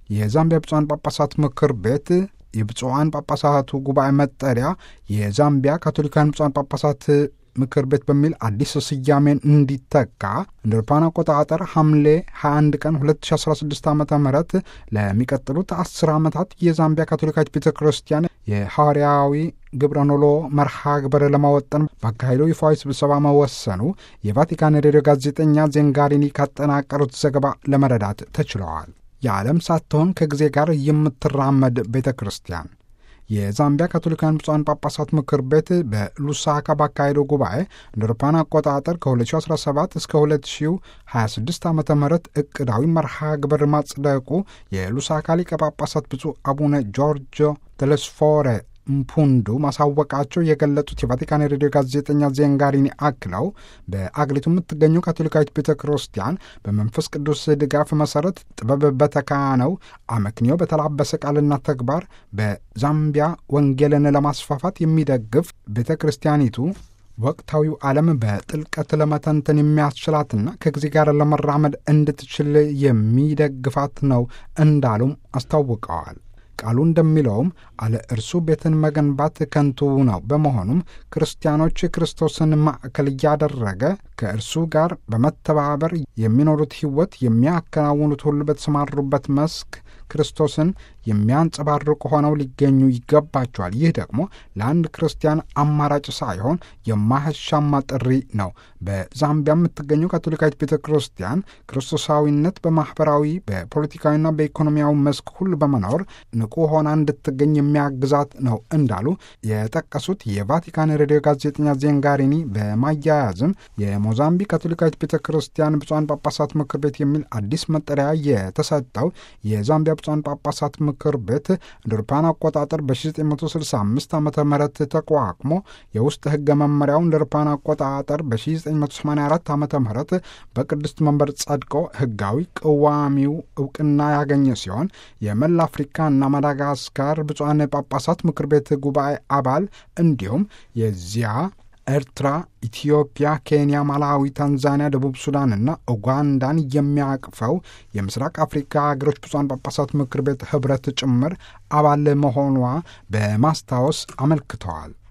የዛምቢያ ብፁዓን ጳጳሳት ምክር ቤት የብፁዓን ጳጳሳቱ ጉባኤ መጠሪያ የዛምቢያ ካቶሊካውያን ብፁዓን ጳጳሳት ምክር ቤት በሚል አዲስ ስያሜን እንዲተካ እንደ አውሮፓውያን አቆጣጠር ሐምሌ 21 ቀን 2016 ዓ ም ለሚቀጥሉት አስር ዓመታት የዛምቢያ ካቶሊካዊት ቤተ ክርስቲያን የሐዋርያዊ ግብረ ኖሎ መርሃ ግብር ለማወጠን ባካሄደው ይፋዊ ስብሰባ መወሰኑ የቫቲካን ሬዲዮ ጋዜጠኛ ዜንጋሪኒ ካጠናቀሩት ዘገባ ለመረዳት ተችለዋል። የዓለም ሳትሆን ከጊዜ ጋር የምትራመድ ቤተ ክርስቲያን የዛምቢያ ካቶሊካውያን ብፁዓን ጳጳሳት ምክር ቤት በሉሳካ ባካሄደው ጉባኤ እንደ አውሮፓውያን አቆጣጠር ከ2017 እስከ 2026 ዓ ም እቅዳዊ መርሃ ግብር ማጽደቁ የሉሳካ ሊቀ ጳጳሳት ብፁዕ አቡነ ጆርጆ ተለስፎሬ ምፑንዱ ማሳወቃቸው የገለጹት የቫቲካን ሬዲዮ ጋዜጠኛ ዜንጋሪኒ አክለው በአገሪቱ የምትገኘው ካቶሊካዊት ቤተ ክርስቲያን በመንፈስ ቅዱስ ድጋፍ መሰረት ጥበብ በተካነው አመክንዮ በተላበሰ ቃልና ተግባር በዛምቢያ ወንጌልን ለማስፋፋት የሚደግፍ ቤተ ክርስቲያኒቱ ወቅታዊው ዓለም በጥልቀት ለመተንተን የሚያስችላትና ከጊዜ ጋር ለመራመድ እንድትችል የሚደግፋት ነው እንዳሉም አስታውቀዋል። ቃሉ እንደሚለውም አለ እርሱ ቤትን መገንባት ከንቱ ነው። በመሆኑም ክርስቲያኖች ክርስቶስን ማዕከል እያደረገ ከእርሱ ጋር በመተባበር የሚኖሩት ሕይወት የሚያከናውኑት ሁሉ በተሰማሩበት መስክ ክርስቶስን የሚያንጸባርቁ ሆነው ሊገኙ ይገባቸዋል። ይህ ደግሞ ለአንድ ክርስቲያን አማራጭ ሳይሆን የማያሻማ ጥሪ ነው። በዛምቢያ የምትገኘው ካቶሊካዊት ቤተ ክርስቲያን ክርስቶሳዊነት በማኅበራዊ በፖለቲካዊና በኢኮኖሚያዊ መስክ ሁሉ በመኖር ንቁ ሆና እንድትገኝ የሚያግዛት ነው እንዳሉ የጠቀሱት የቫቲካን ሬዲዮ ጋዜጠኛ ዜንጋሪኒ በማያያዝም የሞዛምቢክ ካቶሊካዊት ቤተ ክርስቲያን ብፁዓን ጳጳሳት ምክር ቤት የሚል አዲስ መጠሪያ የተሰጠው የዛምቢያ ብፁዓን ጳጳሳት ምክር ቤት እንደ አውሮፓውያን አቆጣጠር በ1965 ዓ ም ተቋቁሞ የውስጥ ሕገ መመሪያው እንደ አውሮፓውያን አቆጣጠር በ1984 ዓ ም በቅድስት መንበር ጸድቆ ሕጋዊ ቅዋሚው እውቅና ያገኘ ሲሆን የመላ አፍሪካና ማዳጋስካር ብፁዓን ጳጳሳት ምክር ቤት ጉባኤ አባል እንዲሁም የዚያ ኤርትራ፣ ኢትዮጵያ፣ ኬንያ፣ ማላዊ፣ ታንዛኒያ፣ ደቡብ ሱዳንና ኡጋንዳን የሚያቅፈው የምስራቅ አፍሪካ ሀገሮች ብፁዓን ጳጳሳት ምክር ቤት ኅብረት ጭምር አባል መሆኗ በማስታወስ አመልክተዋል።